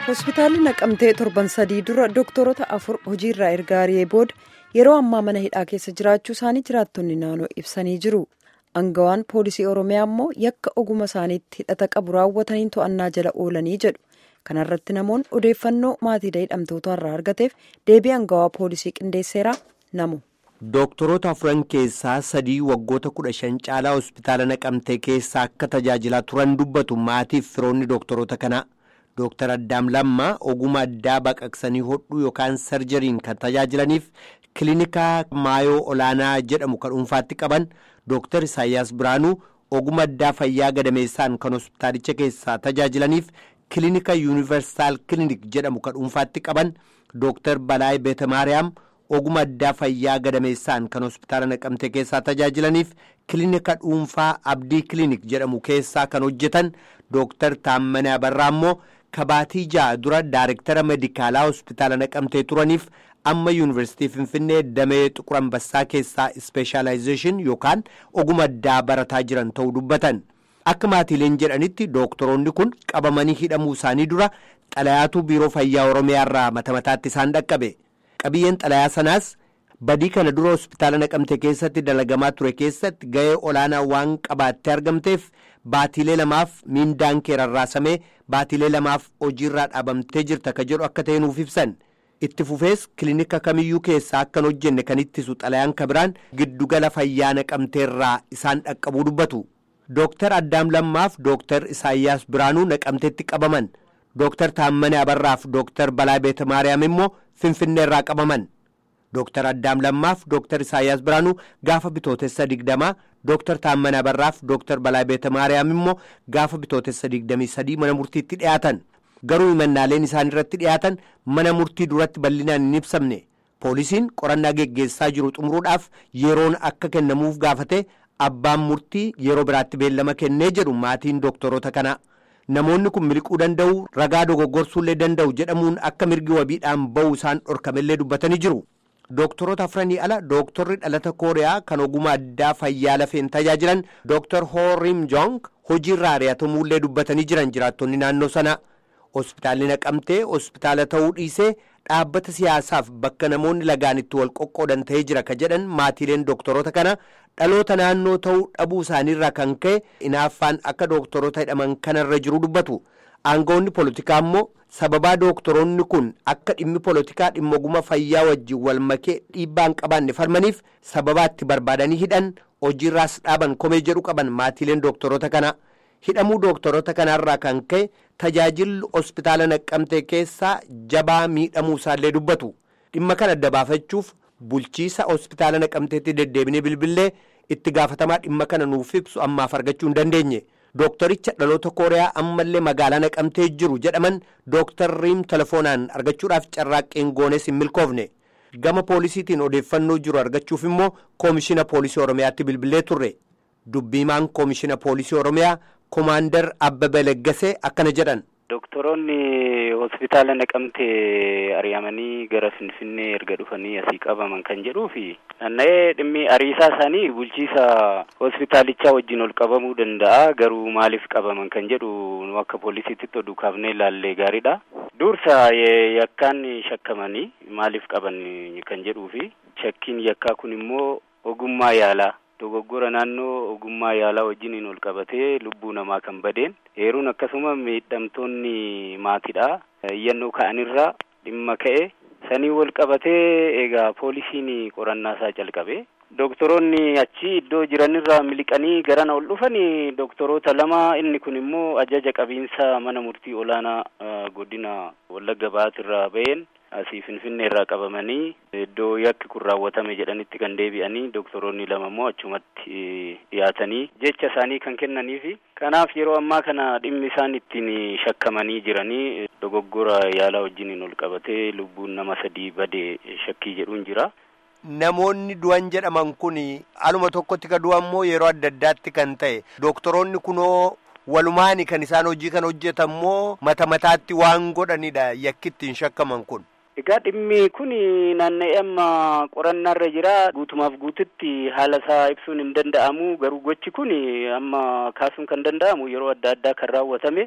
hospitaalli naqamtee torban sadii dura dooktorota afur hojiirraa erga ari'ee booda yeroo ammaa mana hidhaa keessa jiraachuu isaanii jiraattonni naannoo ibsanii jiru angawaan poolisii oromiyaa immoo yakka oguma isaaniitti hidhata qabu raawwataniin to'annaa jala oolanii jedhu kanarratti namoonni odeeffannoo maatiidha hidhamtoota irraa argateef deebii angawaa poolisii qindeesseera namu. Dooktorota afuran keessaa sadii waggoota kudha shan caalaa hospitaala naqamtee keessa akka tajaajilaa turan dubbatu maatiif firoonni dooktorota kanaa. Dooktar Addaam Lammaa oguma addaa baqaqsanii hodhuu yookaan sarjariin kan tajaajilaniif kilinika maayoo olaanaa jedhamu kan dhuunfaatti qaban Dooktar Isaayyaas Biraanuu oguma addaa fayyaa gadameessaan kan hospitaalicha keessaa tajaajilaniif kilinika yuunivarsaal kilinik jedhamu kan dhuunfaatti qaban Dooktar Balaay Beetamaariyaam. oguma addaa fayyaa gadameessaan kan hospitaala naqamtee keessaa tajaajilaniif kilinika dhuunfaa abdii kilinik jedhamu keessaa kan hojjetan dooktar Taammanee Abarraa immoo kabaatii ja'a dura daayirektara medikaalaa hospitaala naqamtee turaniif amma yuunivarsiitii finfinnee damee xuqur ambassaa keessaa ispeeshaalaayizeeshin yookaan oguma addaa barataa jiran ta'uu dubbatan akka maatiileen jedhanitti dooktoroonni kun qabamanii hidhamuu isaanii dura xalayaatu biiroo fayyaa oromiyaarraa mata mataatti isaan dhaqqabe. qabiyyeen xalayaa sanaas badii kana dura hospitaala naqamte keessatti dalagamaa ture keessatti ga'ee olaanaa waan qabaattee argamteef baatiilee lamaaf miindaan kee rarraasamee baatiilee lamaaf hojiirraa dhaabamtee jirta ka jedhu akka ta'e nuuf ibsan itti fufees kilinika kamiyyuu keessaa akkan hojjenne kan ittisu xalayaan kabiraan giddugala fayyaa naqamteerraa isaan dhaqqabuu dubbatu dooktar addaam lammaaf dooktar isaayyaas biraanuu naqamteetti qabaman dooktar taammanee abarraaf dooktar balaa beeta maariyaam immoo finfinnee irraa qabaman dooktar addaam lammaaf dooktar isaayyaas biraanuu gaafa bitootessa digdamaa dooktar taammanee abarraaf dooktar balaa beeta maariyaam immoo gaafa bitootessa digdamii sadii mana murtiitti dhiyaatan garuu himannaaleen isaan irratti dhiyaatan mana murtii duratti bal'inaan hin ibsamne poolisiin qorannaa geggeessaa jiru xumuruudhaaf yeroon akka kennamuuf gaafate abbaan murtii yeroo biraatti beellama kennee jedhu maatiin dooktorota kanaa. namoonni kun miliquu danda'u ragaa dogoggorsuullee danda'u jedhamuun akka mirgi wabiidhaan ba'u isaan dhorkamellee dubbatanii jiru dooktorota afranii ala dooktorri dhalata kooriyaa kan oguma addaa fayyaa lafeen tajaajilan dooktar hoorim jong hojiirraa ari'atamuullee dubbatanii jiran jiraattonni naannoo sana hospitaalli naqamtee hospitaala ta'uu dhiisee dhaabbata siyaasaaf bakka namoonni lagaan itti wal qoqqoodan ta'ee jira ka jedhan maatiileen dooktorota kana dhaloota naannoo ta'uu dhabuu isaaniirraa kan ka'e inaaffaan akka dooktorota hidhaman kanarra jiru dubbatu aangawoonni poolitikaa immoo sababaa dooktoroonni kun akka dhimmi poolitikaa dhimma oguma fayyaa wajjin wal makee dhiibbaan qabaanne falmaniif sababaa itti barbaadanii hidhan hojiirraas dhaaban komee jedhu qaban maatiileen dooktorota kana hidhamuu dooktorota kanaarraa kan ka'e tajaajilli hospitaala naqqamtee keessaa jabaa miidhamuu isaallee dubbatu dhimma kana adda baafachuuf bulchiisa hospitaala naqamteetti deddeebinee bilbillee itti gaafatamaa dhimma kana nuuf ibsu ammaaf argachuu hin dandeenye dooktoricha dhaloota kooriyaa ammallee magaalaa naqamtee jiru jedhaman dooktarriin telefoonaan argachuudhaaf carraaqqeen goones hin milkoofne gama poolisiitiin odeeffannoo jiru argachuuf immoo koomishina poolisii oromiyaatti bilbilee turre dubbiimaan koomishina poolisii oromiyaa komaandar abbabee leggasee akkana jedhan. Doktoroonni hospitaala naqamtee ari'amanii gara Finfinnee erga dhufanii asii qabaman kan jedhuu fi naanna'ee dhimmi ariisaa isaanii bulchiisa hospitaalichaa wajjin ol qabamuu danda'a garuu maaliif qabaman kan jedhu nu akka poolisiitti oduu kaafnee ilaallee gaariidha. Dursa yakkaan shakkamanii maaliif qaban kan jedhuu fi shakkiin yakkaa kun immoo ogummaa yaalaa. dogoggora naannoo ogummaa yaalaa wajjiniin ol qabatee lubbuu namaa kan badeen heeruun akkasuma miidhamtoonni maatidha iyyannoo ka'anirra dhimma ka'e sanii wal qabatee egaa poolisiin qorannaa isaa calqabe doktoroonni achi iddoo jiranirra miliqanii garana ol dhufanii doktoroota lama inni kun immoo ajaja qabiinsa mana murtii olaanaa godina wallagga ba'aatirraa ba'een asii finfinnee irraa qabamanii iddoo yakki kun raawwatame jedhanitti kan deebi'anii doktoroonni lama immoo achumatti dhiyaatanii jecha isaanii kan kennanii fi kanaaf yeroo ammaa kana dhimmi isaan ittiin shakkamanii jiranii dogoggora yaalaa wajjiniin ol qabatee lubbuun nama sadii badee shakkii jedhuun jira. Namoonni du'an jedhaman kun aluma tokkotti ka du'an immoo yeroo adda addaatti kan ta'e doktoroonni kunoo walumaani kan isaan hojii kan hojjetan moo mata mataatti waan godhanidha yakki ittiin shakkaman kun. Egaa dhimmi kun naanna'ee amma qorannaarra jira guutumaaf guututti haala isaa ibsuun hin danda'amu garuu gochi kun amma kaasuun kan danda'amu yeroo adda addaa kan raawwatame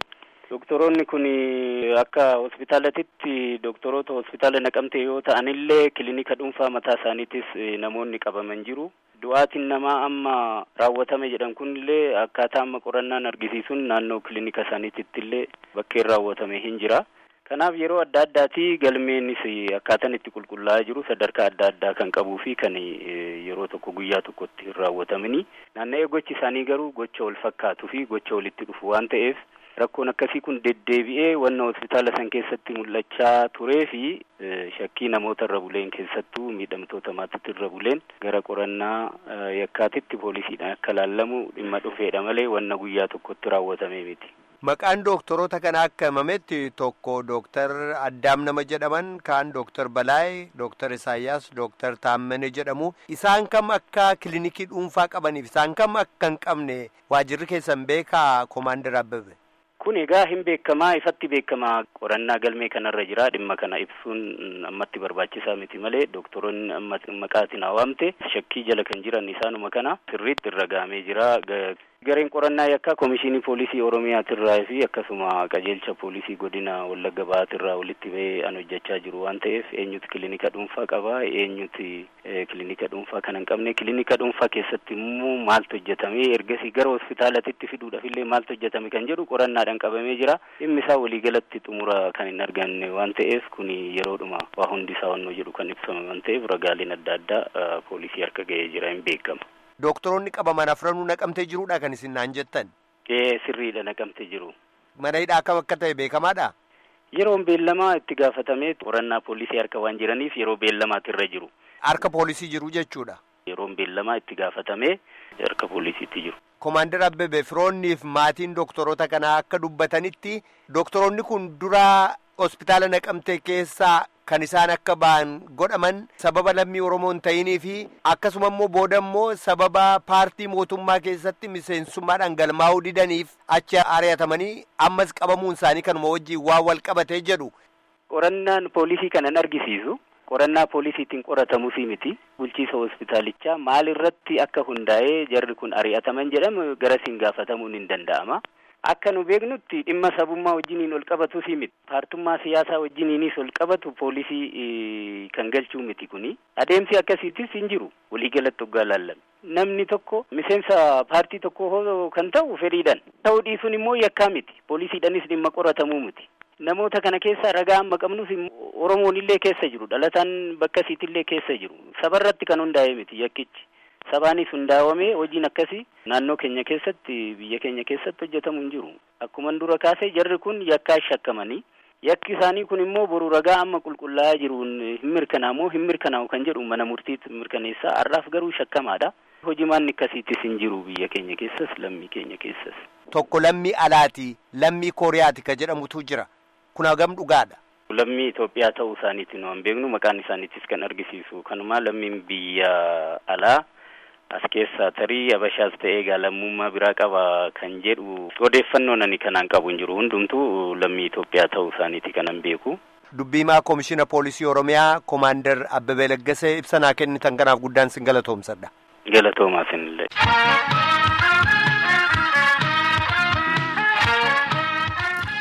Doktoroonni kun akka hospitaalatitti doktoroota hospitaala naqamte yoo ta'anillee kilinika dhuunfaa mataa isaaniitis namoonni qabaman jiru. Du'aatiin namaa amma raawwatame jedhan kunillee akkaataa amma qorannaan argisiisuun naannoo kilinika isaaniititti illee bakkeen raawwatame hin jira. Kanaaf yeroo adda addaati galmeenis akkaataan itti qulqullaa'aa jiru sadarkaa adda addaa kan qabuu fi kan yeroo tokko guyyaa tokkotti hin raawwatamini. Naanna'ee gochi isaanii garuu gocha wal fakkaatuu fi gocha walitti dhufu waan ta'eef rakkoon akkasii kun deddeebi'ee wanna hospitaala san keessatti mul'achaa turee fi shakkii namoota irra buleen keessattuu miidhamtoota maatiitti irra buleen gara qorannaa yakkaatitti poolisiidhaan akka laallamu dhimma dhufeedha malee wanna guyyaa tokkotti raawwatame miti. Maqaan doktoroota kana akka himametti tokko dooktar Addaam nama jedhaman kaan dooktar Balaay, dooktar Isaayyaas, dooktar Taammane jedhamu. Isaan kam akka kilinikii dhuunfaa qabaniif isaan kam akka hin qabne waajirri keessan beekaa Koomaandar Abbebe. Kun egaa hin beekamaa ifatti beekamaa qorannaa galmee kanarra jira dhimma kana ibsuun ammatti barbaachisaa miti malee doktoroonni amma maqaatiin waamte shakkii jala kan jiran isaanuma kana sirriitti irra gahamee jira. Gareen qorannaa yakkaa Komishinii Poolisii Oromiyaatirraa fi akkasuma qajeelcha Poolisii Godina Wallagga Ba'aatirraa walitti bahee an hojjechaa jiru waan ta'eef eenyutu kilinika dhuunfaa qaba eenyuti kilinika dhuunfaa kana hin qabne kilinika dhuunfaa keessatti immoo maaltu hojjetame ergasii gara hospitaalatitti fiduudhaaf illee maaltu hojjetame kan jedhu qorannaadhaan qabamee jira dhimmi isaa waliigalatti xumura kan hin arganne waan ta'eef kun yeroodhuma waa hundi isaa wannoo jedhu kan ibsame waan ta'eef ragaaleen adda addaa poolisii harka ga'ee jira hin beekama. Doktoroonni qabaman afranuu naqamtee jiruudha kan isin naan jettan. Ee sirriidha naqamtee jiru. Mana hidhaa akkam akka ta'e beekamaadha. Yeroon beellamaa itti gaafatamee qorannaa poolisii harka waan jiraniif yeroo beellamaati irra jiru. Harka poolisii jiru jechuudha. Yeroon beellamaa itti gaafatamee harka poolisiitti jiru. Koomaandar Abbebe firoonniif maatiin doktoroota kanaa akka dubbatanitti doktoroonni kun dura hospitaala naqamtee keessaa kan isaan akka ba'an godhaman sababa lammii Oromoo hin ta'inii fi akkasuma immoo booda immoo sababa paartii mootummaa keessatti miseensummaadhaan galmaa'uu didaniif achi ari'atamanii ammas qabamuun isaanii kanuma wajjin waan wal qabatee jedhu. Qorannaan poolisii kanan argisiisu qorannaa poolisiitiin qoratamuufi miti bulchiisa hospitaalichaa maal irratti akka hundaa'ee jarri kun ari'ataman jedhamu garasiin gaafatamuun hin danda'ama. Akka nu beeknutti dhimma sabummaa wajjiniin ol qabatu si miti. Paartummaa siyaasaa wajjiniinis ol qabatu poolisii kan galchuu miti kuni. Adeemsi akkasiitis hin jiru waliigalatti hoggaa laallame. Namni tokko miseensa paartii tokko kan ta'u fedhiidhaan. Ta'uu dhiisuun immoo yakkaa miti. Poolisiidhaanis dhimma qoratamuu miti. Namoota kana keessa ragaa amma qabnus Oromoon illee keessa jiru. Dhalataan bakka illee keessa jiru. Sabarratti kan hundaa'e miti yakkichi. Sabaanis hundaa'amee hojiin akkasii naannoo keenya keessatti biyya keenya keessatti hojjetamu hin jiru. Akkuma dura kaasee jarri kun yakkaa shakkamanii yakki isaanii kun immoo boru ragaa amma qulqullaa'aa jiruun hin mirkanaamoo hin mirkanaa'u kan jedhu mana murtiitti mirkaneessaa har'aaf garuu shakkamaadha. Hojii maanni akkasiittis hin jiru biyya keenya keessas lammii keenya keessas. Tokko lammii alaati lammii kooriyaati ka jedhamutu jira. Kun hagam dhugaadha. Lammii Itoophiyaa ta'uu isaaniiti nu hin beeknu maqaan isaaniitis kan argisiisu kanuma lammiin biyya alaa. as keessaa tarii abashaas ta'ee lammummaa biraa qaba kan jedhu odeeffannoo nani kanaan qabu hin jiru hundumtuu lammii Itoophiyaa ta'uu isaaniiti kanan beeku. Dubbiimaa Koomishina Poolisii Oromiyaa Koomaandar Abbabee Laggasee ibsa naa kennitan kanaaf guddaan sin galatoomsadha. Galatoomaa sinillee.